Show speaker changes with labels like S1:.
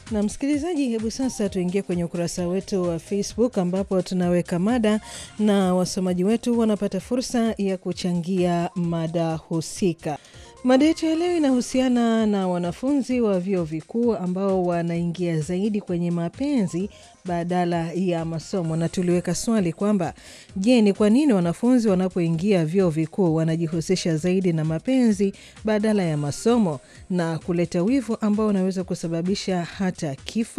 S1: Na msikilizaji, hebu sasa tuingie kwenye ukurasa wetu wa Facebook ambapo tunaweka mada na wasomaji wetu wanapata fursa ya kuchangia mada husika. Mada yetu ya leo inahusiana na wanafunzi wa vyuo vikuu ambao wanaingia zaidi kwenye mapenzi badala ya masomo, na tuliweka swali kwamba je, ni kwa nini wanafunzi wanapoingia vyuo vikuu wanajihusisha zaidi na mapenzi badala ya masomo na kuleta wivu ambao unaweza kusababisha hata kifo?